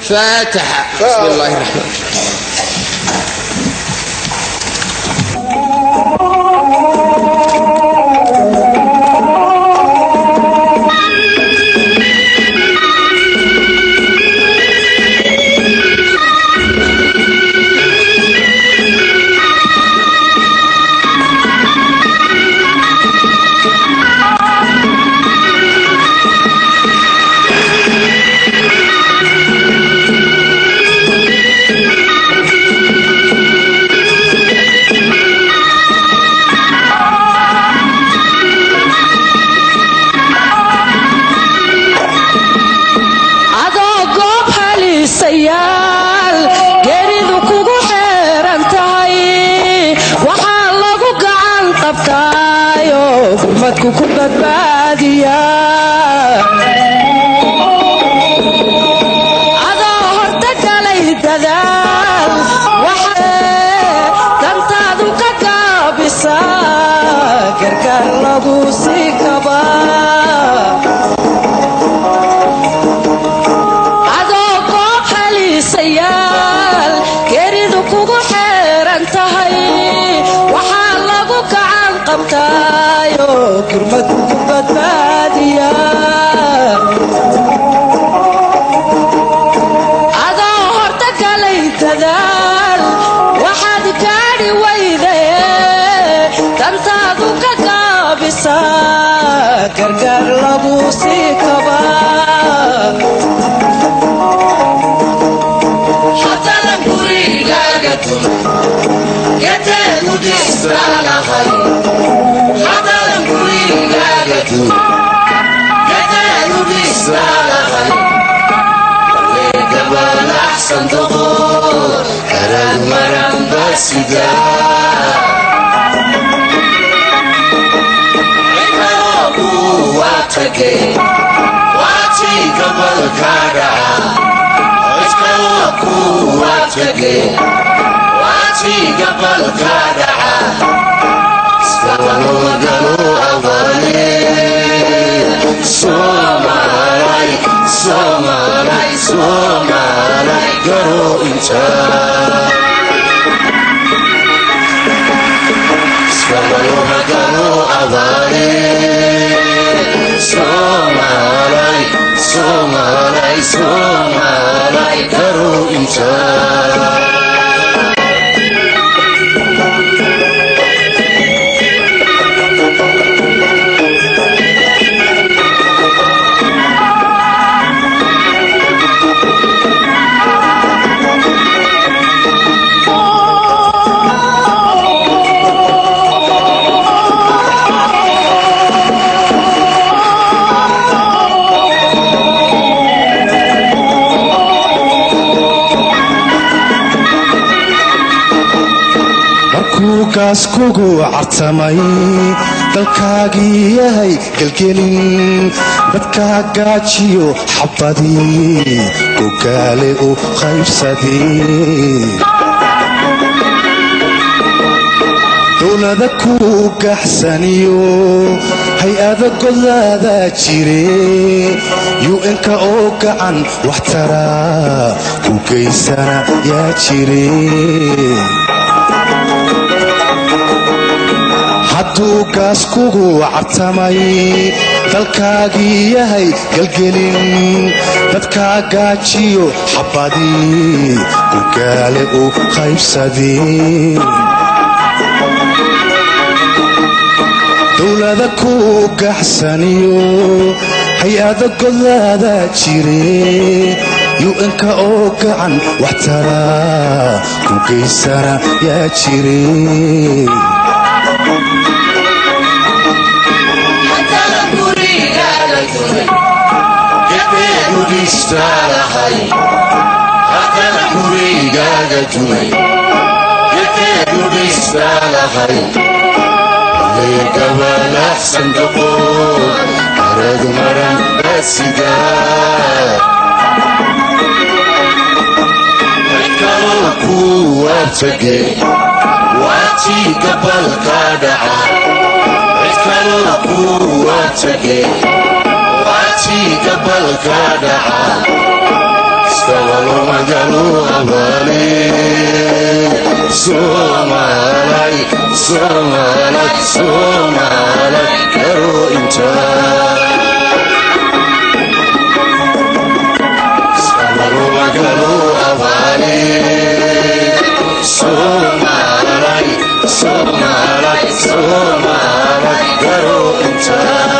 faataxa bismi illaahi raxmaan adoo goob haliisayaal geeridu kugu xeeran tahay waxaa lagu gacan qabtaayo gurmadku ku badbaadiya adoo horta galay dadaal waxaa dantaadu ka gaabisa gargaar lagu sii kabaa adoo goob haliisayaal geeridu kugu xeeran tahay waxaa lagu gacan qabtaayo gurmadku ku badbaadiya adoo horta galay dadaal waxaad gaadhi weydaye dantaadu ka gaabisa gargaar lagu sii kabaa hadadan gurigaaga tuma gateegu dhistaalahay hadadan gurigaaga tuma gateegu dhistaalahay walee gabalaxsan doqor arag maran basidaa cikaroo kuwaa tagay waatii gabalkaa dhaca iskala kuwa tagay waatii gabalkaa dhaca iskabalogalo abale soomaalay soomaalay soomaalay garo intaa iskabalogalo abale soomaalay soomaalay soomaalay garo intaa markuu gaas kugu cartamay dalkaagii yahay gelgelin dadkaa gaajiyo xabadii gogaale u qaybsadii dowlada ku gaxsaniyo hay-ada godlaada jire un-ka oo gacan wax tara ku geysana yaa jire hadduu gaas kugu cartamay dalkaagii yahay gelgelin dadkaa gaajiyo xabadii gogaale u qaybsadii dowlada ku gaxsaniyo hay-ada godlaada jire un-ka oo gacan wax tara ku geysana yaa jire hadadan gurigaaga tumay gateegu dhistaalahay hadadan gurigaaga tumay gateegu dhistaalahay walee gabalaxsan doqor arag maran basidaa cikaloo kuwa tagay waatii gabalkaa dhaca cidkaloo kuwa tagay waatii gabalkaa dhaca sabalomagalu abale somalay somalay somalay karo inta sabalomagalu abale somalay somalay